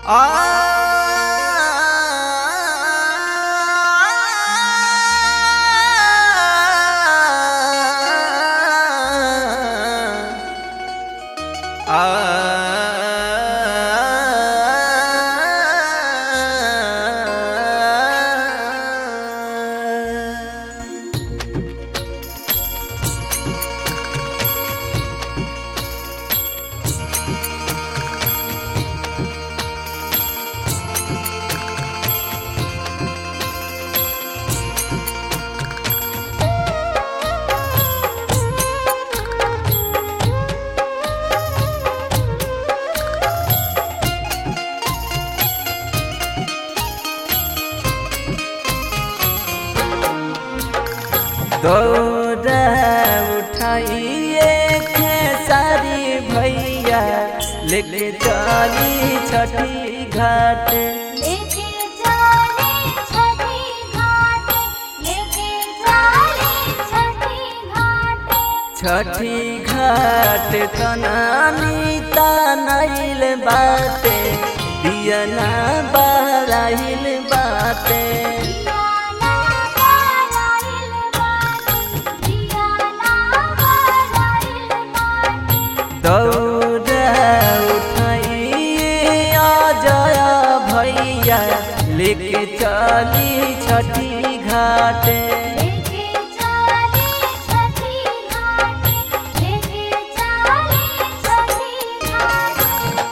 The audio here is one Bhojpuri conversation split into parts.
दौड़ा उठाइए खेसारी भैया लेके चली छठी घाट लेके चले छठी घाट लेके चले छठी घाट छठी घाट तनानी तनैल बाटे दियना बराइल बाटे दियाना बलाइल बाटे दियाना बलाइल बाटे दौड़ा उठाइए अजय भैया लेके चली छठी घाट लेके चले छठी घाट लेके चले छठी घाट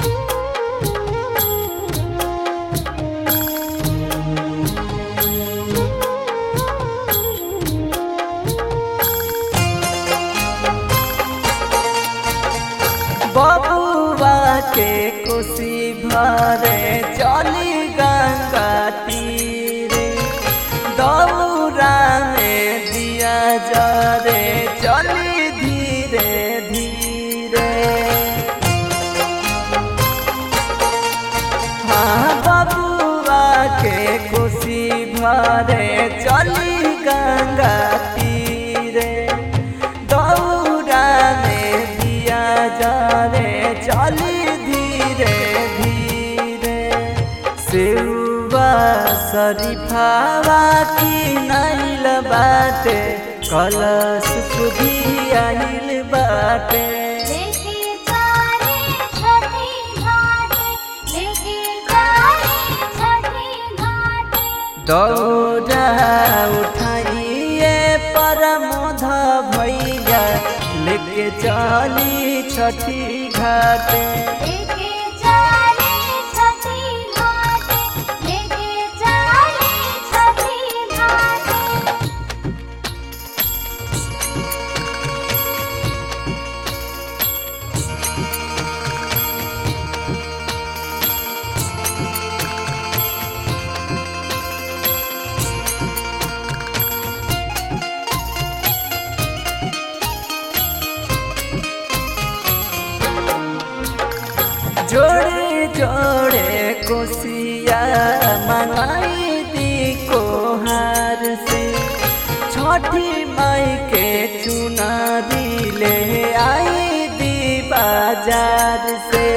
बबुआ के कोसी भरे चली गंगा तीरे दौरा में दिया जरे चली धीरे धीरे हाँ बबुआ के कोसी भरे चली गंगा तीरे दौरा में दिया जरे चली धीरे धीरे सेवा शरीफावा की नैल बाटे कलश सुधी आइल बाटे लेके चले छठी घाट लेके चले छठी घाट दौड़ा उठाइए परमोध भैया लेके चली छठी घाट लेके चले छठी घाट लेके चले छठी घाट जोड़े जोड़े कोसिया मनाई दी कोहार से छठी माई के चुनारी ले आई दी बाजार से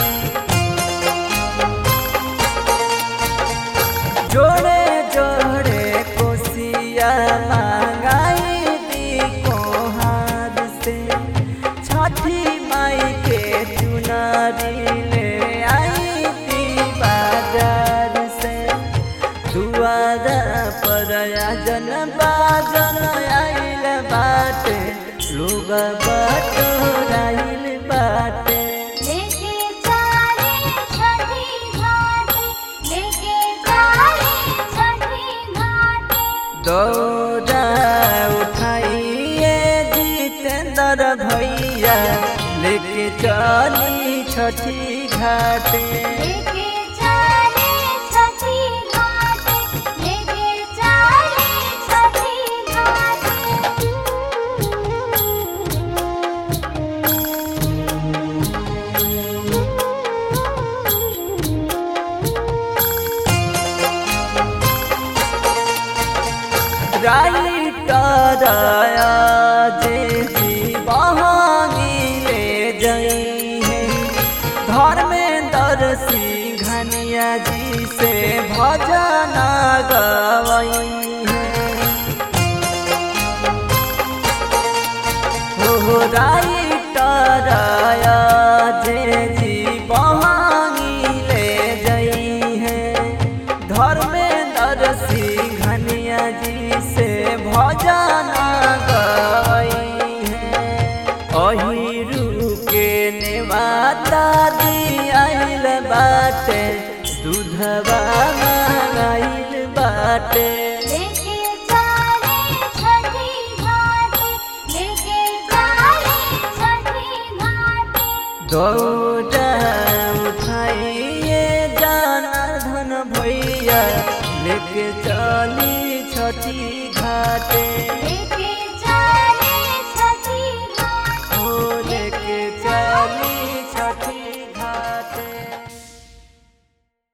जोड़े जोड़े कोसिया मंगाई दी कोहार से छठी माई के चुनारी ले आई दी बाजार से दुआरा पर आजन बाजन आइल बाटे लोग बटोराइल बाटे लेके चले छठी घाट लेके चले छठी घाट दौड़ा उठाइए जितेंद्र भैया लेके चली छठी घाट लेके चले छठी घाट लेके चले छठी घाट राइटर जे जी बहानी ले जई है धर्मेंद्र सिंह धनिया जी से भजन गवई हो राइटर जे जी बहानी ले जई है धर्मेंद्र सिंह घनिया जी से भजन गई है अहिरू के नेवाता दियाइल बाटे दूधवा मंगाइल बाटे लेके चाले छठी घाटे लेके चाले छठी घाटे दौड़ा उठाइए जाना धन भैया लेके चली छठी घाटे लेके